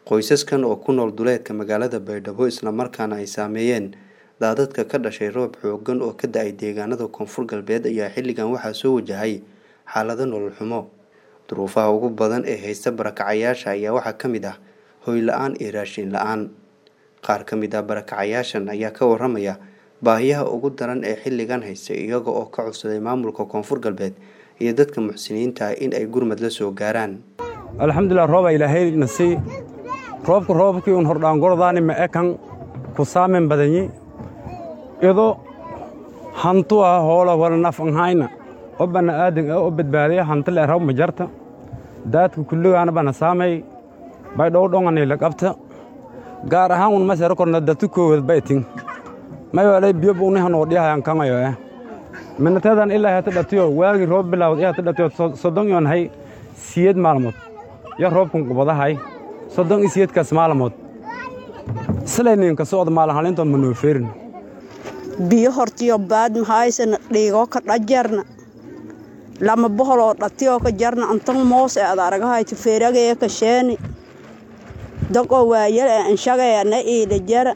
qoysaskan oo ku nool duleedka magaalada baydhabo islamarkaana ay saameeyeen daadadka ka dhashay roob xoogan oo ka da-ay deegaanada koonfur galbeed ayaa xilligan waxaa soo wajahay xaalado nolol xumo duruufaha ugu badan ee haysta barakacayaasha ayaa waxaa ka mid ah hoy la-aan iyo raashin la-aan qaar ka mid ah barakacayaashan ayaa ka waramaya baahiyaha ugu daran ee xilligan haysta iyaga oo ka codsaday maamulka koonfur galbeed iyo dadka muxsiniinta ah in ay gurmad la soo gaaraan alxamdulilah rooba ilaahay nasii roobku roobkii un hordhaangordaani ma ekan ku saamen badanyi ido hantu ah hoola wala naf anhayna o bana aadan ee o badbaadaya hantile raw ma jarta daadka kulligaana bana saamay bay dhowdhongani la qabta gaar ahaan un masero korna datu koowad baytin may walay biyo buuni hanoo dhiyahayan kangayo eh minateedan ilaa hata dhatiyo waagii roob bilaawad ihata dhatiyo soddon yon hay siyed maalmood yo roobkun qubadahay soddon i siyedkaas maalmood silayninka socda maalinhalintoon ma noo feerin biyo hortiyo baad mahaysana dhiigoo ka dhajarna lama boholoo dhatiyoo ka jarna antan moos ee ad aragahayta feeragaya ka sheeni daqoo waayal ee anshagaya na iila jara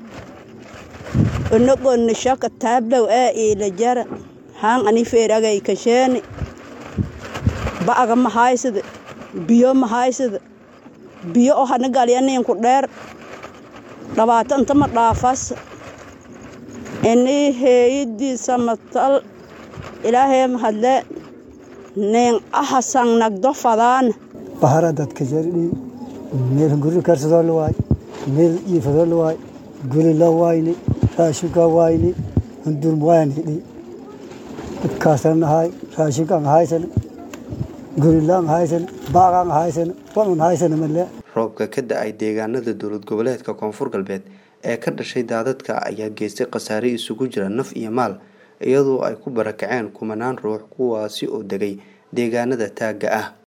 onagonna shaka taablow ee iila jara haan ani feeragay ka sheeni ba'aga mahaysada biyo mahaysada biyo oo hana galyaninku dheer dhabaata intama dhaafas inii heeyadiisa matal ilaahee mahadle nin ahasan nagdo fadaana bahara dadka jardhi meel guri karsadoo la waay meel iifadoo la waay guri la waayni raashinka waayni hundur wayanhidhi dadkaasan ahay raashinkaan haysan gurilaan haysan baaqaan haysan wanun haysan male roobka ka da-ay deegaanada dowlad goboleedka koonfur galbeed ee ka dhashay daadadka ayaa geystay khasaare isugu jira naf iyo maal iyadoo ay ku barakaceen kumanaan ruux kuwaasi oo degay deegaanada taagga ah